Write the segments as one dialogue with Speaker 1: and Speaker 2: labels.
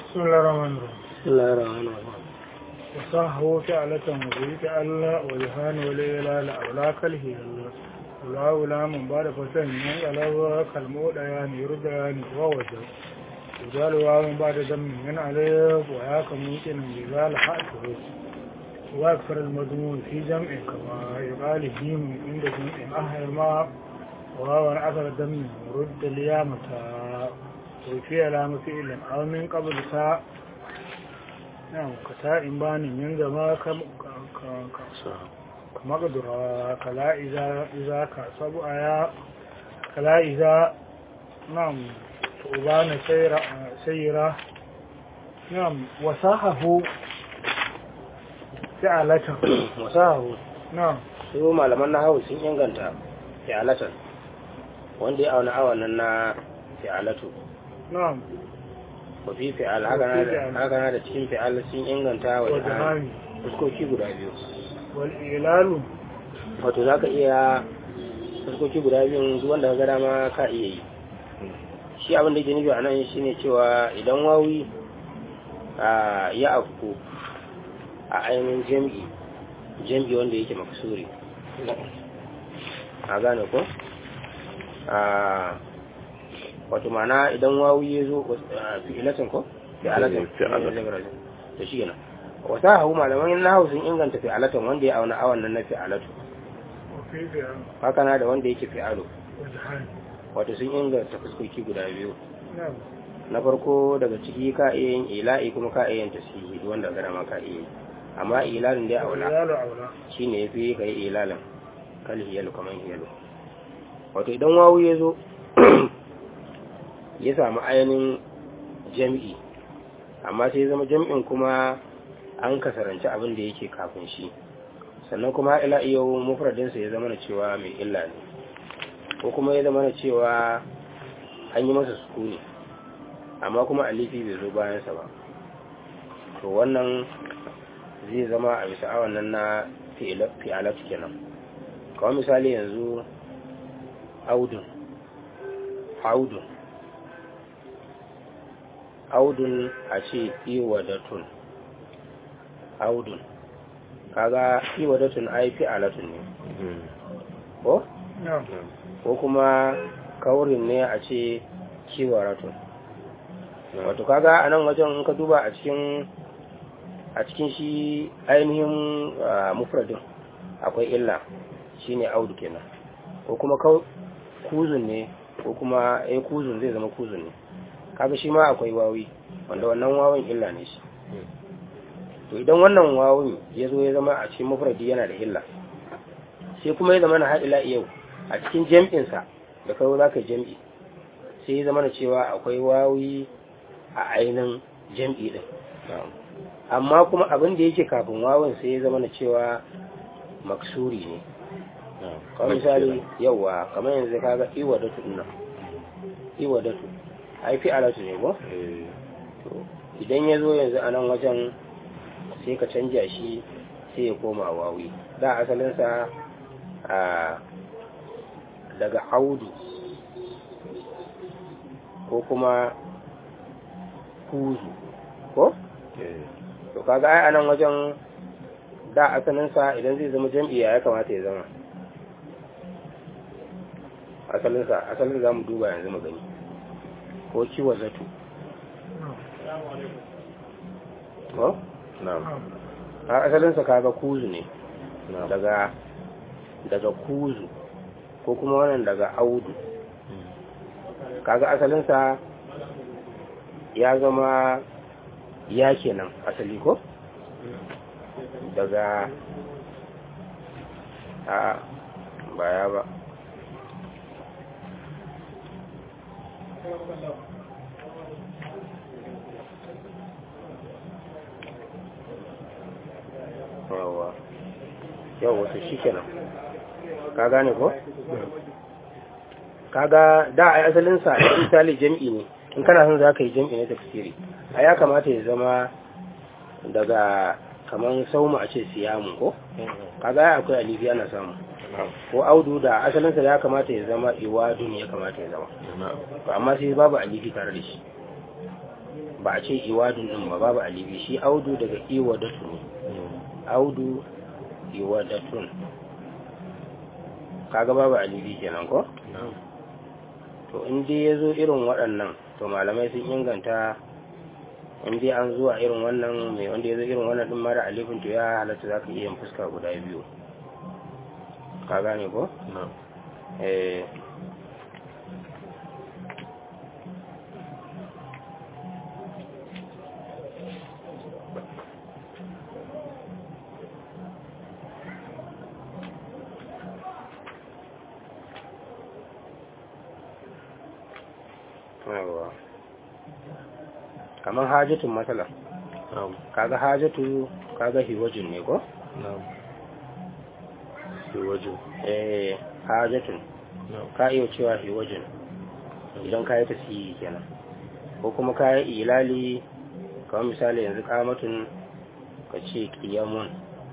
Speaker 1: بسم الله الرحمن الرحيم
Speaker 2: بسم الله الرحمن الرحيم
Speaker 1: وصحه فعلة وزيت ألا وجهان وليلا أولاك الهيل ولا ولا من بعد فتن ينقلب كالموت يعني يردان ووجه وجال من بعد دم من عليه وياك ممكن بذال حقه وأكثر المضمون في جمع كما يقال هيم عند جمع أهل ما وهو أثر الدم رد اليامة وفي علامة فعل أو من قبل ساعة نعم كتاء بان من زما كم كما قدر كلا إذا إذا كسب آيا كلا إذا نعم وبان سيرا سيرا نعم وصاحه فعلة
Speaker 2: wasahu
Speaker 1: نعم
Speaker 2: su malaman nahawu sun inganta fi'alatan wanda ya auna awan nan na fi'alatu
Speaker 1: نعم
Speaker 2: wa fi fi'al haka na da haka na da cikin fi'al sun inganta wa da
Speaker 1: وجهان
Speaker 2: fuskoki guda biyu
Speaker 1: والإعلال
Speaker 2: wato zaka iya fuskoki guda biyun duk wanda ka ga dama ka iya yi shi abin da yake nufi a nan shine cewa idan wawi a ya afku a ainihin jam'i jam'i wanda yake maksuri a gane ko a wato mana idan wawi ya zo fi'ilatin ko fi'alatin
Speaker 3: Fi'alatin.
Speaker 2: to shi yana wata hau malaman na hau sun inganta fi'alatin wanda ya auna awan nan na fi'alatu
Speaker 1: وفي فعل
Speaker 2: haka na da wanda yake fi'alu
Speaker 1: وجهان
Speaker 2: wato sun inganta fuskoki guda biyu
Speaker 1: نعم
Speaker 2: na farko daga ciki ka iya yin ila'i kuma ka iya yin tasihi duk wanda gara ma ka iya yi amma ilalin dai aula
Speaker 1: والإعلال أولى
Speaker 2: shine yafi ka yi ilalin kal hiyalu kaman hiyalu wato idan wawu ya zo ya samu ainihin jam'i amma sai ya zama jam'in kuma an kasaranci abin da yake kafin shi sannan kuma ila yau mufradinsa ya zama na cewa mai illa ne ko kuma ya zama na cewa an yi masa sukuni amma kuma alifi bai zo bayansa ba to wannan zai zama a bisa awan nan na fi'alat kenan kawai misali yanzu audun audun audun a ce iwadatun audun kaga iwadatun ai fi'alatun ne ko
Speaker 1: نعم
Speaker 2: ko kuma kaurin ne a ce kiwaratun wato kaga a nan wajen in ka duba a cikin a cikin shi ainihin ah, mufradin akwai illa shine audu kenan ko kuma kau- kuzun ne ko kuma eh kuzun zai zama kuzun ne kaga shi ma akwai wawi wanda wannan wawin illa ne shi to idan wannan wawin ya zo ya zama a cikin mufradi yana da illa sai kuma ya zama na haɗila yau a cikin jam'insa da kawo za ka jam'i sai ya zama na cewa akwai wawi a ainihin jam'i ɗin amma kuma abin da yake kafin wawin sai ya zama na cewa maksuri ne kawai misali yauwa kamar yanzu kaga iwadatu ɗin nan iwadatu ai fi alatu ne ko to idan ya zo yanzu a nan wajen sai ka canja shi sai ya koma wawi da asalinsa a daga audu ko kuma kuzu ko? to kaga ai anan wajen da asalinsa idan zai zama jam'iyya ya kamata ya zama asalinsa asalin za mu duba yanzu mu gani ko kiwa zato ko?
Speaker 3: na'am
Speaker 2: a asalinsa kaga kuzu ne
Speaker 3: na'am
Speaker 2: daga daga kuzu ko kuma wannan daga audu kaga asalinsa ya zama ya kenan asali ko daga a baya ba yawa yawa wasu shi kenan ka gane ko? kaga da a asalinsa a misali jam'i ne in kana son za ka yi jam'i na tafsiri a ya kamata ya zama daga kaman sauma a ce siyamu ko kaga ya akwai alifi ana samu ko audu da asalinsa ya kamata ya zama iwadun ya kamata ya zama
Speaker 3: na'am
Speaker 2: to amma sai babu alifi tare da shi ba a ce iwadun din ba babu alibi shi audu daga iwadatu ne audu iwadatun kaga babu alibi kenan ko to in dai ya zo irin waɗannan to malamai sun inganta in dai an zuwa irin wannan mai wanda ya zo irin wannan din mara alifin to ya halatta za ka iya yin fuska guda biyu ka gane ko? eh yawa kamar hajjatun matsala kaga hajjatu kaga hiwajin ne ko?
Speaker 3: hiwajin
Speaker 2: eh hajjatun ka iya cewa hiwajin idan ka yi tasiri kenan ko kuma ka yi ilali kamar misali yanzu kamatun ka ce kiyamun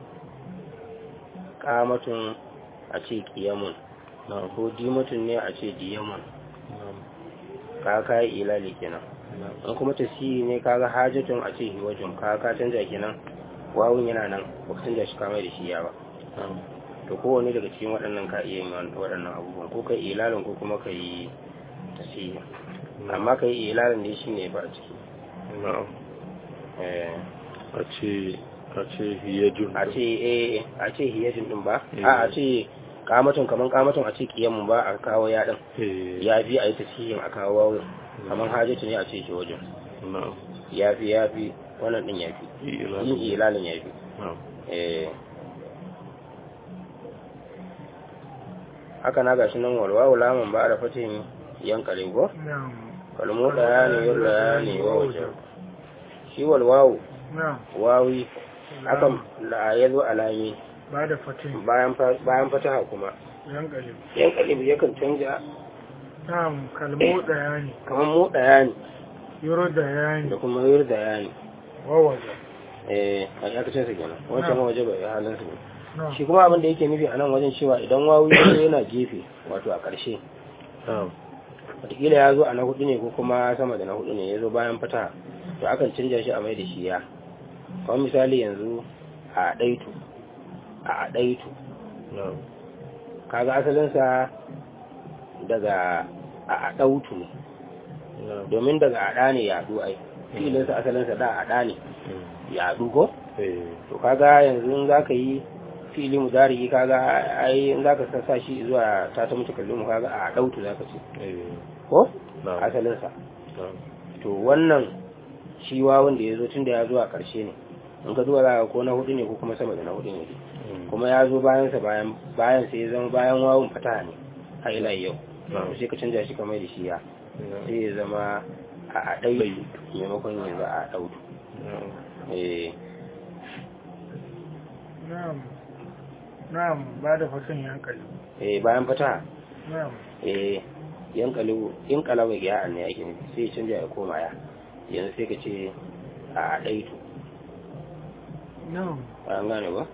Speaker 2: kamatun a ce kiyamun ko dimatun ne a ce diyamun ka ka yi ilali kenan in kuma tasiri ne kaga hajjatun a ce hiwajin ka ka canja kenan wawun yana nan ba ka canja shi kamar da shi ya ba to kowane daga cikin waɗannan ka iya yin waɗannan abubuwan ko kai ilalin ko kuma ka yi tasiri amma ka yi ilalin da shi ne ba a ciki
Speaker 3: a ce a ce hiyajun
Speaker 2: a ce eh a ce hiyajin din ba a a ce kamatun kaman kamatun a ce kiyamun ba a kawo ya din ya fi a yi tasirin a kawo wawun kaman hajjatu ne a ce ke wajen ya fi ya fi wannan din ya fi yin ilalin ya fi eh haka na gashi nan walwawu lamun ba da fatin yankare ko kalmu daya ne yin daya ne wa waje shi walwawu wawi hakan da ya zo alami
Speaker 1: ba da fatin
Speaker 2: bayan fataha kuma
Speaker 1: yankare
Speaker 2: yankare yakan canja
Speaker 1: na'am kalmu daya ne
Speaker 2: kamar mu daya ne
Speaker 1: yuro daya ne
Speaker 2: da kuma yur daya ne
Speaker 1: wa waje
Speaker 2: eh a yakacin sa kenan wancan waje bai halin su ne
Speaker 1: na'am
Speaker 2: shi kuma abin da yake nufi a nan wajen cewa idan wawi ya zo yana gefe wato a ƙarshe wataƙila ya zo a na hudu ne ko kuma sama da na hudu ne ya zo bayan fata to akan canja shi a mai da shi ya kamar misali yanzu a ɗaitu a ɗaitu kaga asalinsa daga a ɗautu ne domin daga aɗa ne yaɗu ai filinsa asalinsa da aɗa ne yaɗu ko to kaga yanzu in za ka yi fili mudari kaga ai in zaka sa shi zuwa ta ta mutu kallon kaga a dautu zaka ce ko asalin sa to wannan shi wawun da yazo tunda ya zo a karshe ne in ka duba zaka ko na hudu ne ko kuma sama da na hudu ne kuma ya zo bayan sa bayan bayan sai ya zama bayan wawun fataha ne har ila yau sai ka canja shi kamar da shi ya sai ya zama a dai maimakon yanzu a dautu eh
Speaker 1: na'am na'am ba da fatin yankare
Speaker 2: eh bayan fataha
Speaker 1: na'am
Speaker 2: eh yan kalu in kalawa ya ne yake ne sai ya canja ya koma ya yanzu sai ka ce a daitu
Speaker 1: na'am
Speaker 2: an gane ba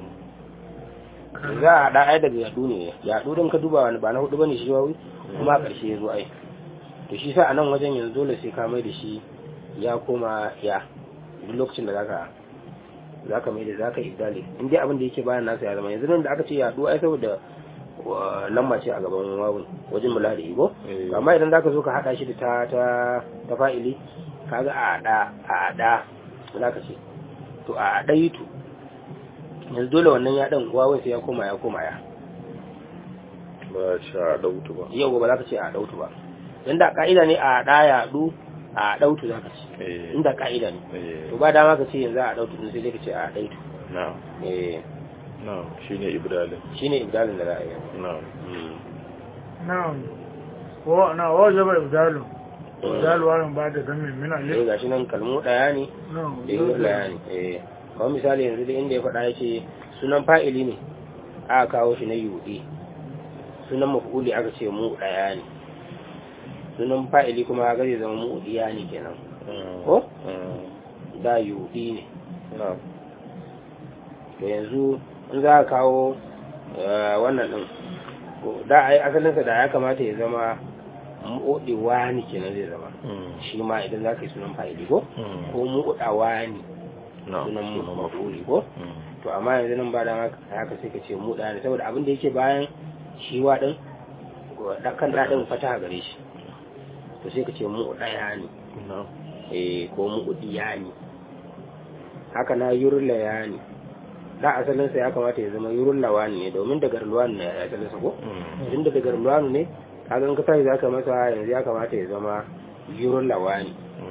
Speaker 2: za a da ai daga yadu ne yadu don ka duba wani ba na hudu bane shi wawi kuma a ƙarshe ya zo ai to shi sa a nan wajen yanzu dole sai ka mai da shi ya koma ya duk lokacin da zaka zaka mai da zaka ibdali in dai abin da yake bayan nasa ya zama yanzu nan da aka ce yadu ai saboda lamba ce a gaban wawun wajen mula da igo amma idan zaka zo ka hada shi da ta ta ta fa'ili kaga a da a da zaka ce to a daitu yanzu dole wannan ya dan wawun sai ya koma ya koma ya
Speaker 3: ba shi a dautu ba
Speaker 2: yau ba za ka ce a dautu ba inda ka'ida ne a da ya du a dautu za ka ce inda ka'ida ne to ba dama ka ce yanzu a dautu din sai dai ka ce a daitu
Speaker 3: na
Speaker 2: eh
Speaker 3: na shine ibdalin
Speaker 2: shine ibdalin da za a yi
Speaker 3: na
Speaker 1: na'am wa na wa jaba ibdalu ibdalu wa ba da gamin min
Speaker 2: sai
Speaker 1: alif
Speaker 2: gashi nan kalmu daya ne
Speaker 1: na'am
Speaker 2: da yi daya ne eh kawai misali yanzu da inda ya faɗa ya ce sunan fa'ili ne aka kawo shi na yuɗi sunan maf'uli aka ce mu daya ne sunan fa'ili kuma aka zai zama mu diya ne kenan ko da yuɗi ne
Speaker 3: na
Speaker 2: to yanzu in za ka kawo eh, wannan ɗin ko da ai asalinsa da ya kamata ya zama mu'udi wani kenan zai zama shi ma idan za ka yi sunan fa'ili ko ko mu'uda wani sunan mafuli ko to amma yanzu nan ba da haka sai ka ce mu'da ne saboda abin da yake bayan shi wa din kan daɗin fata gare shi to sai ka ce mu'uda ya ne eh ko mu'udi ya ne haka na yurla ya ne da asalinsa ya kamata ya zama yurla wani ne domin daga ruwan ne ya asalinsa ko idan daga ruwan ne kaga in ka tashi zaka masa yanzu ya kamata ya zama yurla wani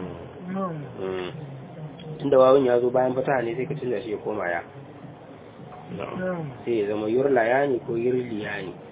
Speaker 2: inda wawun ya zo bayan fata ne sai ka canza shi ya koma ya sai ya zama yurla ya ne ko yurli ya ne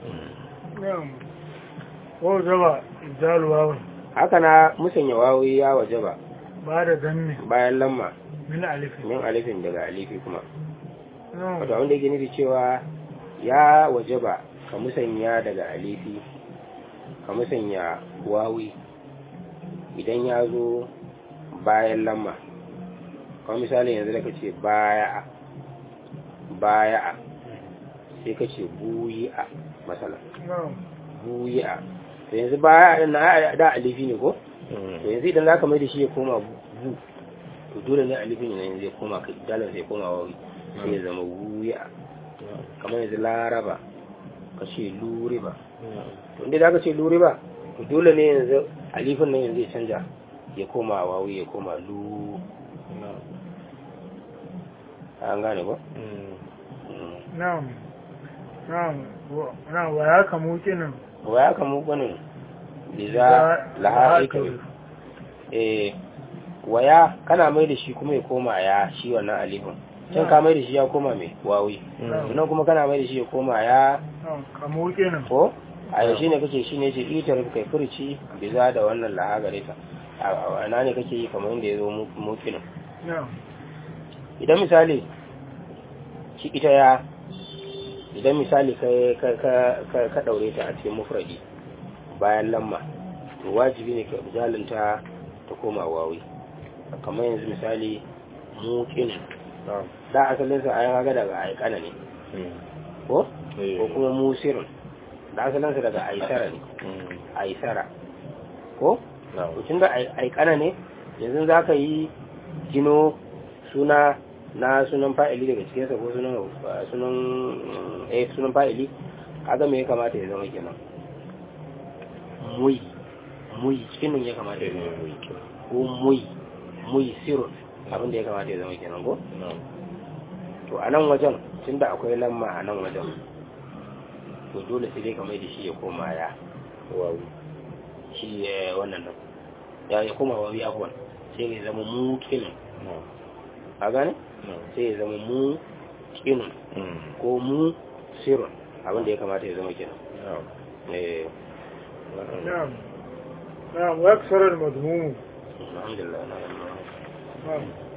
Speaker 1: wa zaba idalu wawun
Speaker 2: haka na musanya wawoyi ya waje ba
Speaker 1: ba da danne
Speaker 2: bayan lamma
Speaker 1: min alifin
Speaker 2: min alifin daga alifi kuma wato abinda yake nufi cewa ya waje ba ka musanya daga alifi ka musanya wawi idan ya zo bayan lamma kawai misali yanzu da ka ce baya baya sai ka ce buyi a matsala buyi a to yanzu baya na da alifi ne ko to yanzu idan za ka mai da shi ya koma bu to dole ne alifin yana yanzu ya koma ka dalar sai koma wawi sai ya zama wuya kamar yanzu laraba ka ce luriba to inda za ka ce luriba to dole ne yanzu alifin nan yanzu ya canja ya koma wawi ya koma lu an gane ba?
Speaker 1: na'am na'am na'am wa ya kamu kinin
Speaker 2: wa ya kamu kwanin liza laha'ika eh waya kana mai da shi kuma ya koma ya shi wannan alifin can ka mai da shi ya koma mai wawi sannan kuma kana mai da shi ya koma ya
Speaker 1: kamu kinin
Speaker 2: ko a yau shine kake shine ce ita rufe kai furci biza da wannan laha gare ta a na ne kake yi kamar yadda ya zo mukinin idan misali shi ita ya idan misali ka daure ta a cikin mufradi bayan lamma to wajibi ne ka jalinta ta koma wawi kamar yanzu misali mukin da asalinsa a yaga daga aikana ne ko ko kuma musirin da asalinsa daga aisara ne aisara ko tun da aikana ne yanzu za ka yi gino suna na sunan fa'ili daga cikinsa ko sunan sunan eh sunan fa'ili kaga me ya kamata ya zama kenan muy muy cikin ya kamata ya zama muy ko muy muy sirun abinda ya kamata ya zama kenan ko to a nan wajen tunda akwai lamma a nan wajen to dole sai dai kamar da shi ya koma ya wawi shi wannan nan ya ya koma wawi afwan sai ya zama mu kinin a gane sai ya zama mu kinin ko mu sirun abinda ya kamata ya zama kenan eh
Speaker 1: نعم نعم ويكسر المذموم
Speaker 2: الحمد لله
Speaker 1: نعم